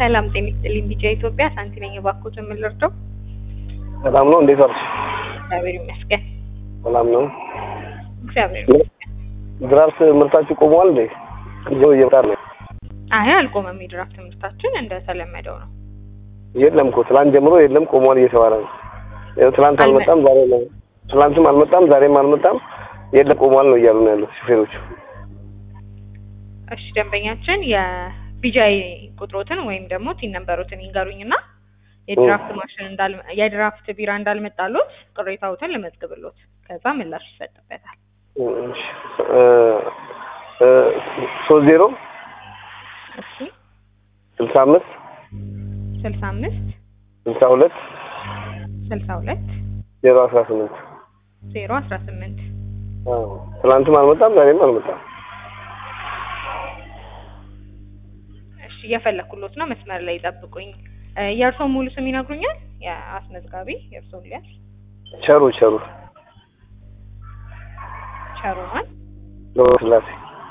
ሰላም ጤና ይስጥልኝ። ቢጫ ኢትዮጵያ ሳንቲ ነኝ። እባክዎትን ምን ልርዳው? ሰላም ነው። እንዴት ዋልሽ? እግዚአብሔር ይመስገን። ሰላም ነው። እግዚአብሔር ይመስገን። ድራፍት ምርታችሁ ቆመዋል እንዴ? ጊዜው እየመጣ ነው። አይ አልቆመም። የድራፍት ትምህርታችን እንደተለመደው ነው። የለም እኮ ትላንት ጀምሮ የለም ቆመዋል እየተባለ ነው። ይኸው ትላንት አልመጣም፣ ዛሬ ነው። ትላንትም አልመጣም፣ ዛሬም አልመጣም። የለም ቆመዋል ነው እያሉ ነው ያሉት ሹፌሮቹ። እሺ ደንበኛችን የቢጃይ ቁጥሮትን ወይም ደግሞ ቲን ነንበሮትን ይንገሩኝና የድራፍት ማሽን እንዳል የድራፍት ቢራ እንዳልመጣሎት ቅሬታዎትን ልመዝግብሎት ከዛ ምላሽ ይሰጥበታል። እሺ እ እ ሶስት ዜሮ እሺ ስልሳ አምስት ስልሳ አምስት ስልሳ ሁለት ስልሳ ሁለት ዜሮ አስራ ስምንት ዜሮ አስራ ስምንት ትላንትም አልመጣም፣ ዛሬም አልመጣም። እሺ እየፈለኩሎት ነው። መስመር ላይ ይጠብቁኝ። እ የእርስዎን ሙሉ ስም ይነግሩኛል? የአስመዝጋቢ የእርስዎን ሊያዝ ቸሩ ቸሩ ቸሩማን ገብረ ስላሴ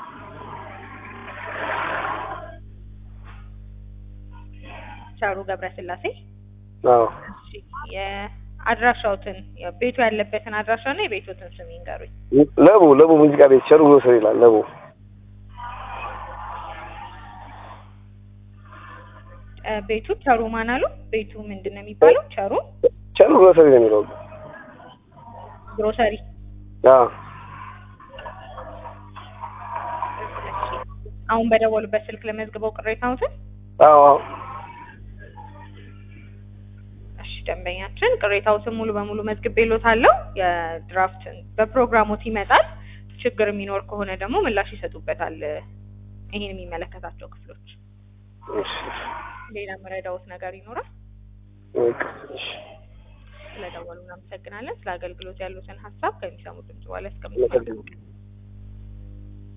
ቸሩ ገብረ ስላሴ። አዎ እሺ የአድራሻዎትን ቤቱ ያለበትን አድራሻና የቤቶትን ስም ይንገሩኝ። ለቡ ለቡ ሙዚቃ ቤት ቸሩ ግሮሰሪ ይላል። ለቡ እ ቤቱ ቸሩ ማን አሉ? ቤቱ ምንድን ነው የሚባለው? ቸሩ ቸሩ ግሮሰሪ ነው የሚለው። ግሮሰሪ። አዎ እሺ አሁን በደወሉበት ስልክ ለመዝግበው ቅሬታዎትን። አዎ አዎ እሺ ደንበኛችን ቅሬታዎትን ሙሉ በሙሉ መዝግቤሎታለሁ። የድራፍትን በፕሮግራሞት ይመጣል። ችግር የሚኖር ከሆነ ደግሞ ምላሽ ይሰጡበታል። ይሄን የሚመለከታቸው ክፍሎች። እሺ ሌላ መረዳዎት ነገር ይኖራል? በቃ እሺ ስለደወሉ እናመሰግናለን። ስለ አገልግሎት ያሉትን ሀሳብ ከሚሰሙት ድምጽ በኋላ እስከምንገናኝ